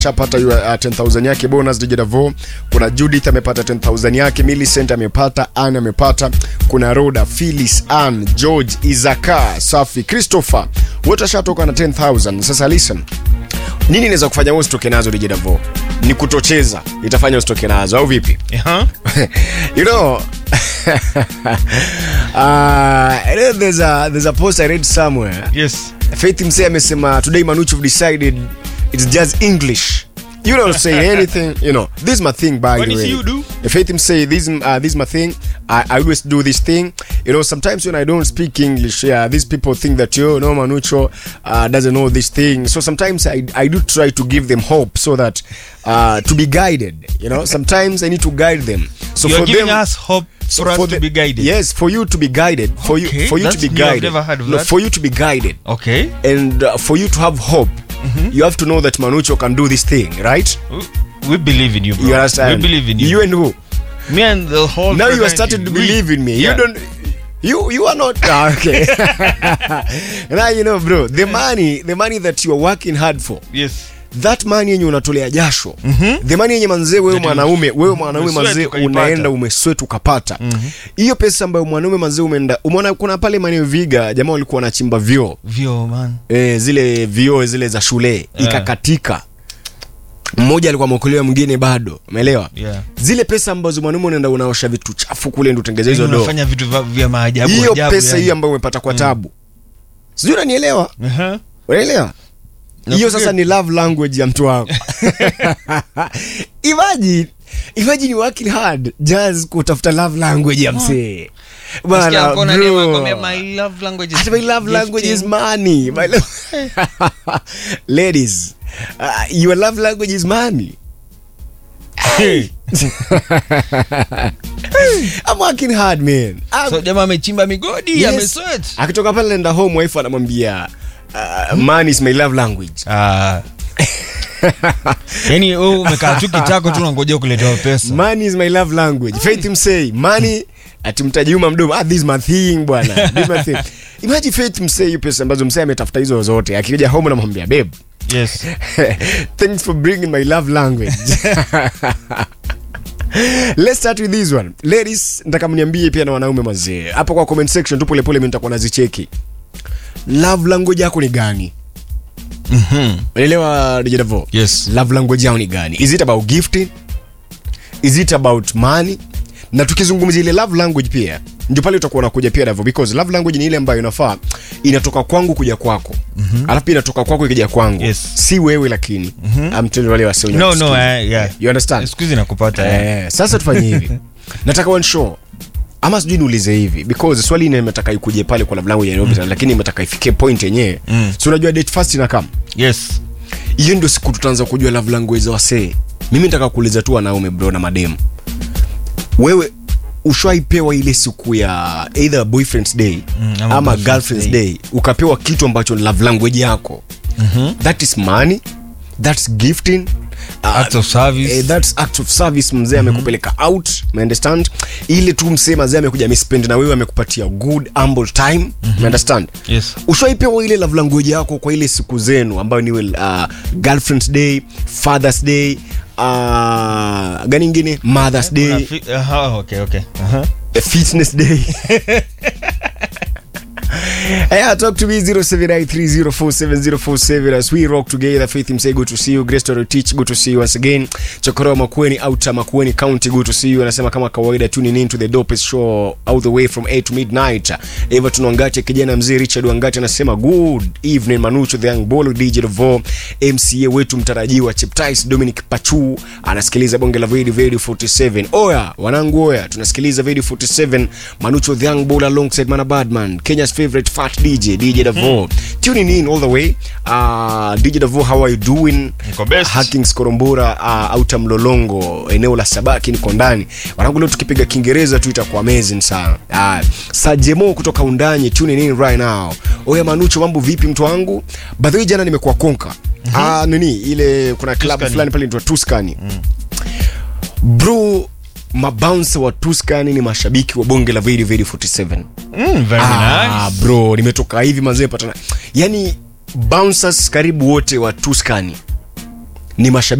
chapata uh, 10000 yake bonus DJ Davo. Kuna Judith amepata 10000 yake, Millicent amepata, Anne amepata, kuna Roda, Phyllis, Ann, George, Izaka, Safi, Christopher wote washatoka na 10000. Sasa listen, nini inaweza kufanya wewe usitoke nazo DJ Davo? Ni kutocheza itafanya usitoke nazo au vipi? Uh-huh. you know, uh, I know there's a there's a post I read somewhere. Yes. Faith Msee amesema today Manuchu have decided it's just English. You don't say anything, you know. This is my thing by What the is way. you do? Faith Msee, this uh, this is my thing. I, I always do this thing. You know, sometimes when I don't speak English, yeah, these people think that you know Manucho uh, doesn't know this thing. So sometimes I I do try to give them hope so that uh, to be guided. You know, sometimes I need to guide them. So You're for giving them, us hope so for us to the- be guided. Yes, for you to be guided. For you Okay, for you to that's be new. I've guided. never heard of no, that. for you to be guided Okay. and uh, for you to have hope you have to know that manucho can do this thing right We- We believe in you, bro. you understand We believe in you. you and who Me and the whole now you are fraternity, starting to we- believe in me Yeah. you don't you you are not ah, okay now you know bro the money the money that you are working hard for Yes. that money yenye unatolea jasho the money yenye manzee wewe That you- mwanaume wewe mwanaume umesweat manzee ukaipata. unaenda umesweat ukapata hiyo pesa ambayo mwanaume manzee umeenda umeona kuna pale maeneo viga jamaa walikuwa wanachimba vyoo Vyo, man. e, zile vioo zile za shule ikakatika mmoja alikuwa ameokolewa mwingine bado umeelewa Yeah. zile pesa ambazo mwanaume unaenda unaosha vitu chafu kule ndo utengeze hizo Yaani do unafanya vitu vya- vya maajabu hiyo ajabu, pesa yani. hiyo ambayo umepata kwa tabu sijui unanielewa Uh-huh. unaelewa hiyo sasa ni love language ya mtu wako imagine imagine working hard just kutafuta love language ya msee Nasikia Bana, mkono bro. aliye anakuambia, my love language is Hata my love language is gifting. money. My lo- Ladies, uh, your love language is money. I'm working hard man. I'm- so jamaa amechimba migodi Yes. amesweat akitoka pale naenda home wife anamwambia uh, money is my love language. Ah. yaani wewe umekaa tu kitako tu unangojea kuletewa pesa Money is my love language. Faith Msei, money atimtaji uma mdomo. Ah, this is my thing bwana. This is my thing. Imagine Faith Msei hiyo pesa ambazo Msei ametafuta hizo zote. Akija home anamwambia babe, yes Thanks for bringing my love language. Let's start with this one. Ladies, nataka mniambie pia na wanaume mazee. Hapo kwa comment section tu pole pole mimi nitakuwa nazicheki. Love language yako ni gani? Mhm. Unaelewa DJ Davo? Yes. Love language yao ni gani? Is it about gifting? Is it about money? Na tukizungumzia ile love language pia ndio pale utakuwa unakuja pia Davo because love language ni ile ambayo inafaa inatoka kwangu kuja kwako. Alafu pia inatoka kwako ikija kwangu. Yes. Si wewe lakini. I'm telling you wale wasio no no eh, yeah. You understand? siku hizi nakupata eh. Eh, sasa tufanye hivi nataka one show ama sijui niulize hivi because swali ine imetaka ikuje pale kwa love language ya mm. lakini imetaka ifikie point yenyewe Mm. so unajua date first ina come yes hiyo ndio siku tutaanza kujua love language za wasee mimi nataka kuuliza tu wanaume bro na mademu wewe ushaipewa ile siku ya either boyfriend's day Mm, ama ama, girlfriend's girlfriend's day. day. ukapewa kitu ambacho ni love language yako Mhm. that is money that's gifting uh, Acts of service. eh, that's act of service mzee amekupeleka out understand ile tu msee mazee amekuja amespend na wewe amekupatia good humble time understand yes ushaipewa ile love language yako kwa ile siku zenu ambayo ni uh, girlfriend's day fathers day uh, gani ingine mothers Kuna day fi- aha, okay okay Aha. a fitness day Yeah, talk to me 0793047047 as we rock together. Faith Msei, good to see you. Grace Toro Teach, good to see you once again. Chokoro Makueni, Outer Makueni County, good to see you. Anasema kama kawaida tuning in to the dopest show all the way from 8 to midnight. Everton Wangate, kijana mzee Richard Wangate anasema good evening Manucho the young bolo DJ Devo, MCA wetu mtarajiwa Cheptais Dominic Pachu anasikiliza bonge la Video Video 47. Oya, wanangu oya, tunasikiliza Video 47 Manucho the young bolo alongside Mana Badman, Kenya's favorite fat DJ DJ Devo. Tuning in all the way. Uh, DJ Devo, how are you doing? Niko best. Hackings Korombora uh, auta Mlolongo eneo la Sabaki niko ndani. Wanangu leo tukipiga Kiingereza tu itakuwa amazing sana. Uh, Sajemo kutoka Undani tuning in right now. Oya Manucho mambo vipi mtu wangu? By the way jana nimekuwa Konka. Ah nini ile kuna club Tuscany. fulani pale inaitwa Tuscany. Bro mabounce wa Tuscany ni mashabiki wa bonge la Video Video 47. Mm, very Ah, nice. bro nimetoka hivi mazee patana yani bouncers karibu wote wa Tuscany ni mashabiki